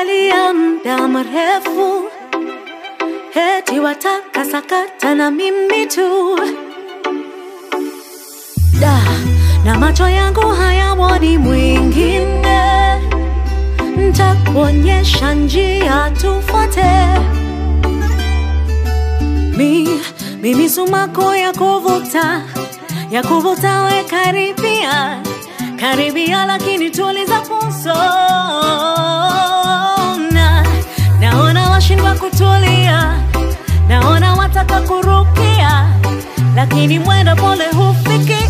umesalia muda mrefu, heti wataka sakata na mimi tu da na macho yangu hayamwoni mwingine, ntakuonyesha njia tufuate. Mi, mimi sumaku ya kuvuta ya kuvuta, we karibia karibia, lakini tuliza pulso. Na naona washindwa kutulia, naona wataka kurukia, lakini mwendo pole hufikia.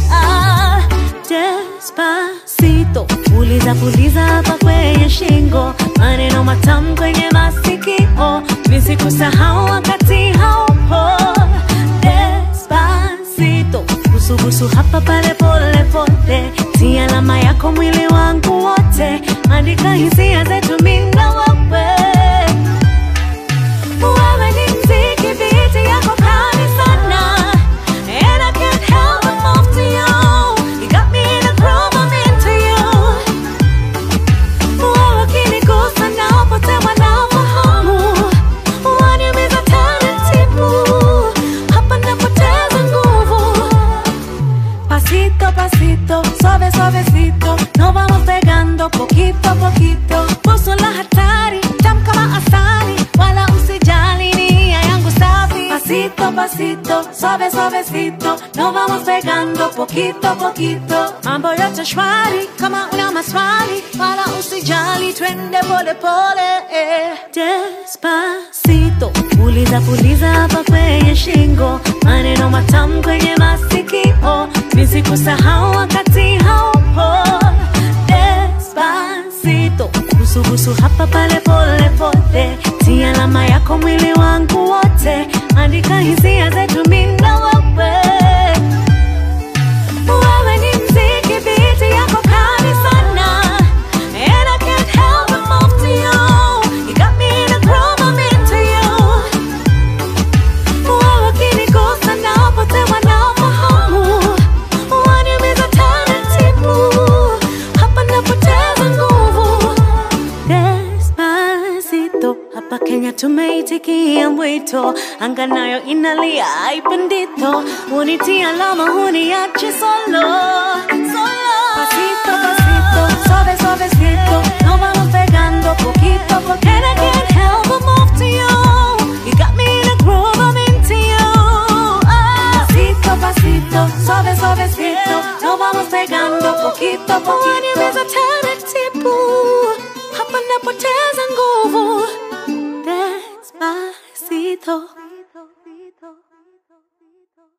Despacito, puliza puliza hapa kwenye shingo, maneno matamu kwenye masikio, nisikusahau wakati haupo. Despacito, busubusu hapa pale pole pole, si alama yako mwili wangu wote, andika hisia zetu mimi na wewe. Wewe ni mziki, beat yako kali sana. And I can't help but move to you. You got me in a groove, I'm into you. Wewe ukinigusa napotewa na fahamu. Waniumiza taratibu. Hapa napoteza nguvu. Pasito, pasito, suave, suavecito, nos vamos pegando poquito a poquito. Puso la hatari, tam kama asali, wala usijali nia yangu safi. Pasito, pasito, suave, suavecito, nos vamos pegando poquito a poquito. Mambo yote shwari, kama una maswali, wala usijali, twende pole pole. eh. Despacito, puliza puliza hapa kwenye shingo, maneno matamu kwenye masikio, nisikusahau wakati haupo. Despacito, busubusu hapa pale pole pole, si alama yako mwili wangu wote, andika hisia zetu mimi na wewe. Wewe ni mziki, beat yako kali sana. And I can't help but move to you. You got me in a groove, I'm into you. Wewe ukinigusa napotewa na fahamu. Waniumiza taratibu. Hapa napoteza nguvu. Despacito, hapa Kenya tumeitikia mwito, anga nayo inalia haipendito, unitia alama huniache solo solo. Pasito pasito, suave suavecito, nos vamos pegando poquito a poquito. And I can't help but move to you. You got me in a groove, I'm into you. Ah. Pasito pasito, suave suavecito, nos vamos pegando poquito a poquito. Waniumiza taratibu, hapa napoteza nguvu. Despacito.